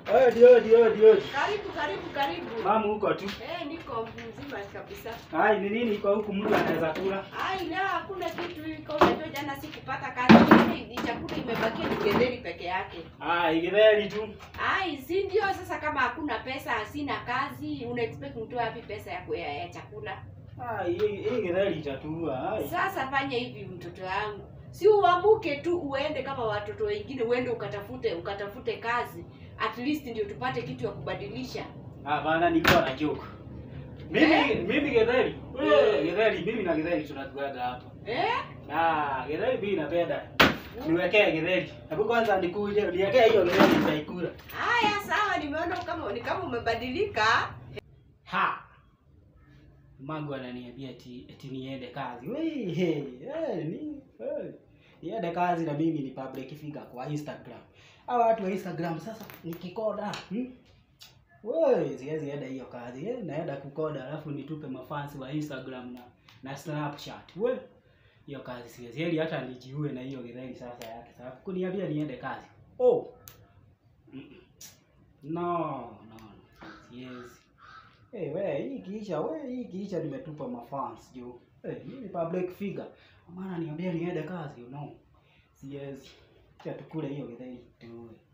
Eh, dio dio dio. Karibu, karibu, karibu. Mama huko tu. Eh, niko mzima kabisa. Hai, ni nini iko huku mtu anaweza kula? Ai, la hakuna kitu iko. Unajua jana sikupata kazi. Mimi ni chakula imebakia ni getheri peke yake. Ah, igitheri tu. Ai, si ndio sasa kama hakuna pesa, sina kazi, una expect mtoe wapi pesa ya, ya, ya chakula? Ah, hii hii githeri itatua. Hai. Sasa fanya hivi mtoto wangu. Si uamuke tu uende kama watoto wengine uende ukatafute ukatafute kazi. At least ndio tupate kitu ya kubadilisha. Ah, bana nilikuwa na joke. Mimi Eh? mimi githeri. Eh. Eh, githeri mimi na githeri tunatuaga hapa. Eh? Ah, githeri mimi napenda. Niwekee githeri. Hebu kwanza nikuje niwekee hiyo githeri nitaikula. Haya sawa, nimeona kama ni kama umebadilika. Ha. Magu ananiambia eti eti niende kazi. Wei, hey, hey, ni hey. Niende kazi na mimi ni public figure kwa Instagram. Hawa watu wa Instagram sasa nikikoda. Hmm? Wei, siwezi enda hiyo kazi. Eh, naenda kukoda alafu nitupe mafansi wa Instagram na na Snapchat. We. Hiyo kazi siwezi. Heri hata nijiue na hiyo githeri sasa yake. Sasa kuniambia niende kazi. Oh. Mm-mm. No, no. Siwezi. Hey, we, hii kiisha, we, hii kiisha nimetupa mafans juu. Hey, mimi public figure. Maana niambia niende kazi, you know. Siwezi. Acha tukule hiyo githeri tu.